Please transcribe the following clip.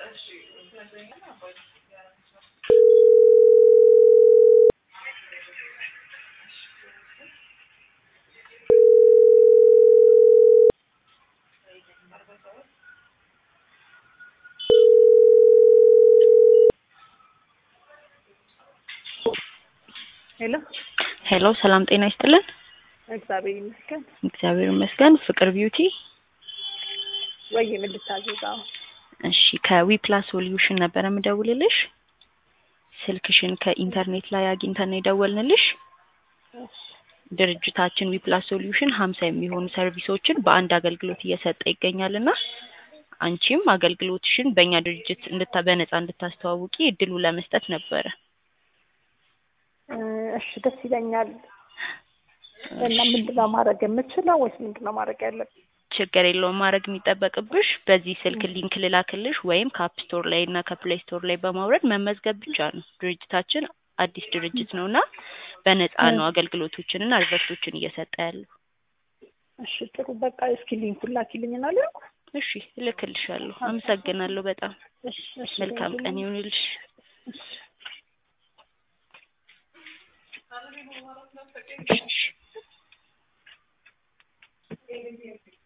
ሄሎ ሄሎ ሰላም ጤና ይስጥልን። እግዚአብሔር ይመስገን። እግዚአብሔር ይመስገን። ፍቅር ቢዩቲ ወይ ምን ልታዘዝ? አሁን እሺ ከዊፕላስ ሶሉሽን ነበረ የምደውልልሽ። ስልክሽን ከኢንተርኔት ላይ አግኝተን ነው የደወልንልሽ። እሺ ድርጅታችን ዊፕላስ ሶሉሽን ሀምሳ የሚሆኑ ሰርቪሶችን በአንድ አገልግሎት እየሰጠ ይገኛል እና አንቺም አገልግሎትሽን በእኛ ድርጅት እንድታ በነፃ እንድታስተዋውቂ እድሉ ለመስጠት ነበረ። እ እሺ ደስ ይለኛል። እና ምንድን ነው ማድረግ የምችለው ወይስ ምንድን ነው ማድረግ ያለብኝ? ችግር የለውም። ማድረግ የሚጠበቅብሽ በዚህ ስልክ ሊንክ ልላክልሽ ወይም ከአፕ ስቶር ላይ እና ከፕሌይ ስቶር ላይ በማውረድ መመዝገብ ብቻ ነው። ድርጅታችን አዲስ ድርጅት ነው እና በነፃ ነው አገልግሎቶችንና አድቨርቶችን እየሰጠ ያለው። እሺ ጥሩ በቃ እስኪ ሊንኩን ላኪልኝና ልኩ። እሺ እልክልሻለሁ። አመሰግናለሁ በጣም እሺ እሺ መልካም ቀን ይሁንልሽ። እሺ እሺ